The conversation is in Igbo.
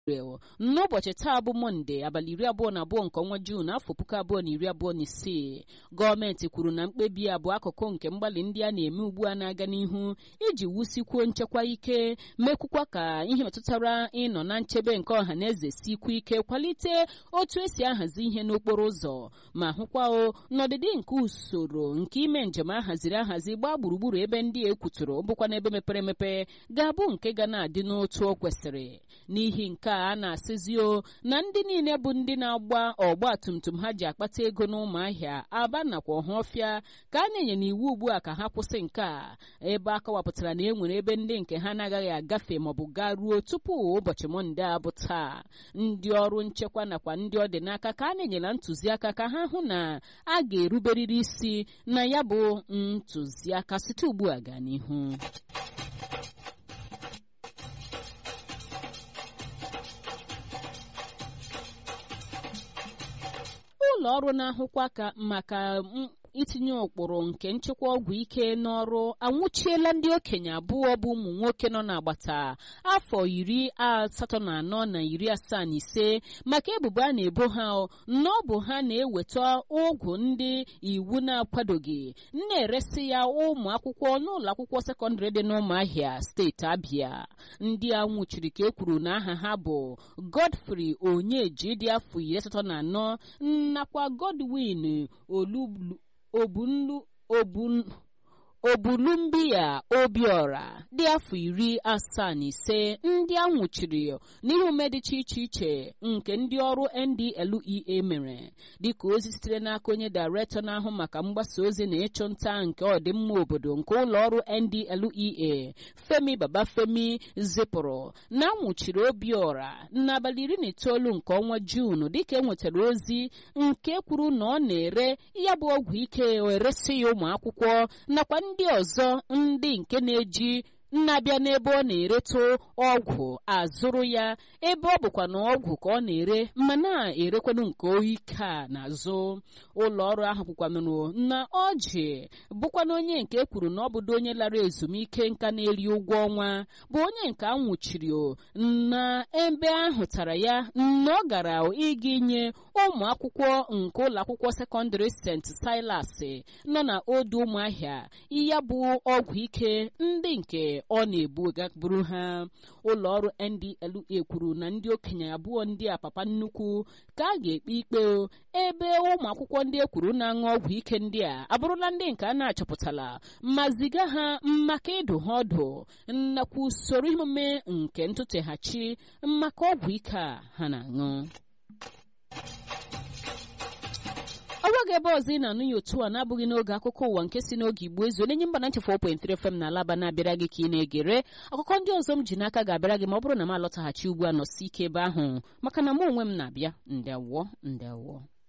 n'ụbọchị taa bụ mọnde abalị iri abụọ na abụọ nke ọnwa juun afọ puku abụọ na iri abụọ na isii gọọmenti kwuru na mkpebi a bụ akụkụ nke mgbalị ndị a na-eme ugbu a na-aga n'ihu iji wusikwuo nchekwa ike mekwukwa ka ihe metụtara ịnọ na nchebe nke ọha na eze sikwu ike kwalite otu esi ahazi ihe n'okporo ụzọ ma hụkwa o n'ọdịdị nke usoro nke ime njem ahaziri ahazi gbaa gburugburu ebe ndị e kwuturu bụkwa n'ebe mepere emepe ga-abụ nke ga na-adị n'otu o kwesịrị n'ihi nke a na-asịzi o na ndị niile bụ ndị na-agba ọgba tum tum ha ji akpata ego n'ụmụahịa aba nakwa ọhafịa ka a na-enye n'iwu ugbu a ka ha kwụsị nke a ebe a kọwapụtara na e nwere ebe ndị nke ha na-agaghị agafe maọbụ gaa ruo tupu ụbọchị mọnde a bụ taa ndị ọrụ nchekwa nakwa ndị ọ dị n'aka ka a na-enyela ntụziaka ka ha hụ na a ga-eruberịrị isi na ya bụ ntụziaka site ugbu a gaa n'ihu ụlọ ọrụ na-ahụkwa ka maka itinye ụkpụrụ nke nchekwa ọgwụ ike n'ọrụ anwụchiela ndị okenye abụọ bụ ụmụ nwoke nọ n'agbata afọ iri asatọ na anọ na iri asaa na ise maka ebubo a na-ebo ha na ọ bụ ha na-eweta ọgwụ ndị iwu na-akwadoghị na-eresi ya ụmụ akwụkwọ n'ụlọ akwụkwọ sekọndịrị dị n'ụmụahịa steeti abịa ndị a nwụchiri ka e kwuru na aha ha bụ godfrey onyeji dị afọ iri asatọ na anọ nakwa godwin olublu obunlu obun obulumbiya obiora dị afọ iri asaa na ise ndị a nwụchiri n'ihe ume dịcha iche iche nke ndị ọrụ ndlea mere dịka ozi sitere n'aka onye dairektọ na-ahụ maka mgbasa ozi na ịchụ nta nke ọdịmma obodo nke ụlọ ọrụ ndlea femi babafemi zipụrụ na nwụchiri obiora n'abalị iri na itoolu nke ọnwa juun dịka enwetara ozi nke kwuru na ọ na-ere ya bụ ọgwụ ike eresi ya ụmụ akwụkwọ nakwa ndị ọzọ ndị nke na-eji na-abịa n'ebe ọ na-eretụ ọgwụ azụrụ ya ebe ọ bụkwa na ọgwụ ka ọ na-ere ma na-erekwanụ nke ike a n'azụ ụlọ ọrụ ahụ kwukwanụrụ na ọjị bụkwana onye nke kwuru na ọ bụdo onye lara ezumike nka na-eri ụgwọ ọnwa bụ onye nke a nwụchiri na ebe ahụtara ya na ọ gara ịga inye ụmụ akwụkwọ nke ụlọ akwụkwọ sekọndịrị st silas nọ na odu ụmụahịa ya bụ ọgwụ ike ndị nke ọ na-ebu gagburu ha ụlọ ọrụ ndla kwuru na ndị okenye abụọ ndị a papa nnukwu ka a ga-ekpe ikpe ebe ụmụ akwụkwọ ndị e kwuru na-aṅụ ọgwụ ike ndị a abụrụla ndị nke a na-achọpụtala ma ziga ha maka ịdụ ha ọdụ nakwa usoro emume nke ntụteghachi maka ọgwụ ike a ha na-aṅụ ọgwaghị ebe ọzọ ị na-anụ ya otu a na-abụghị n'oge akụkọ ụwa nke si n'oge igbo ezu onye mba na nchefu 4.3 FM na alaba na-abịara gị ka ị na-egere akụkọ ndị ọzọ m ji n'aka ga-abịara gị ma ọ bụrụ na m alọtaghachi ugbu a nọsi ike ebe ahụ maka na mụ onwe m na-abịa ndewo ndewo